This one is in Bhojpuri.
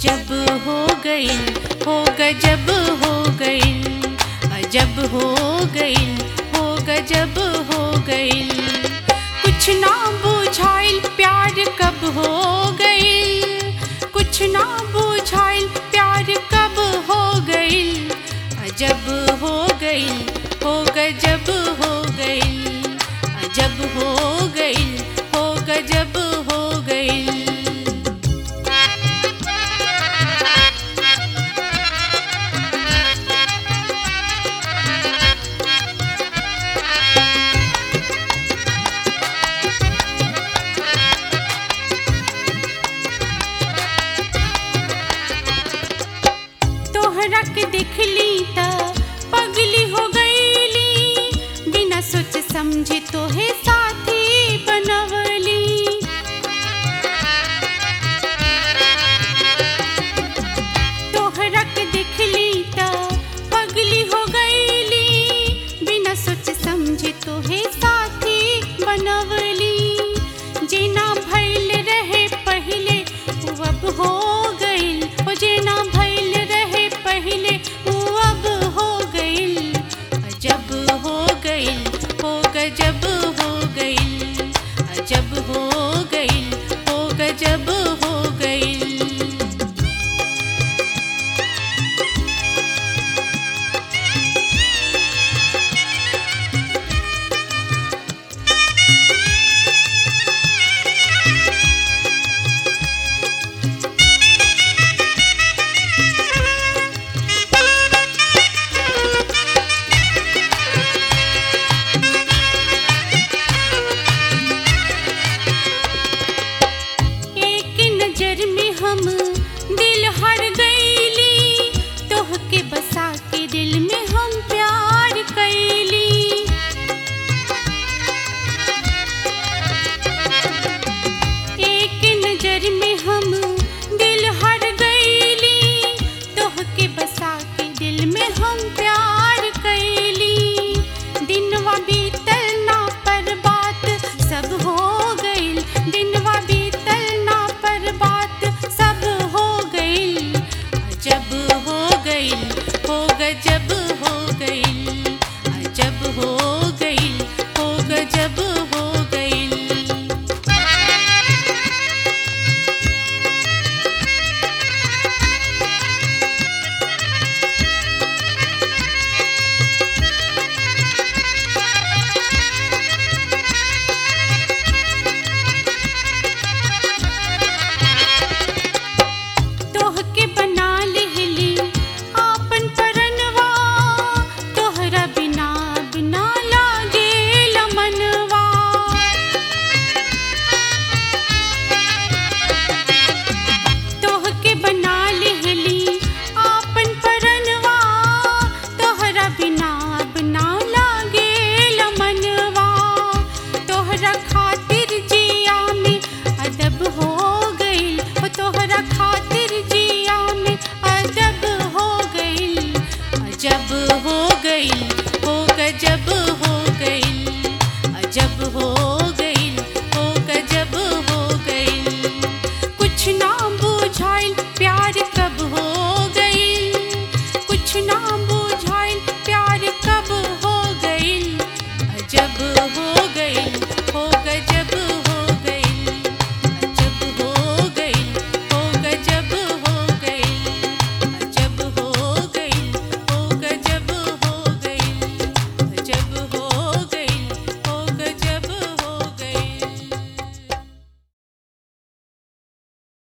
अजब हो गइल हो गजब हो गइल अजब हो गइल हो गजब हो गइल कुछ ना बुझाइल प्यार कब हो गइल कुछ ना बुझाइल प्यार कब हो गइल अजब हो गइल हो गजब हो गइल अजब हो गइल हो गजब हो गइल तोहरा के देखली त पगली हो गईली बिना सोच समझे तोहे साथी बनवली तोहरा के देखली त पगली हो गईली बिना सोच समझे तोहे साथी बनवली जेना भइल रहे पहिले उ अब हो गइल ओ जेना भइल रहे पहिले उ अब हो गइल अजब हो गइल हो गजब हो गइल अजब हो गइल हो गजब हो गइल एक नजर में हम दिल हर गईली तोह के बसा के दिल में हम प्यार कैली एक नजर में हम दिल हर गईली तोह के बसा के दिल में हम प्यार कैली दिनवा बीतल ना पर बात सब हो गइल दिनवा बीतल ना पर बात सब हो गइल अजब हो गइल हो गजब हो गइल अजब हो गइल हो गजब हो गइल तोह के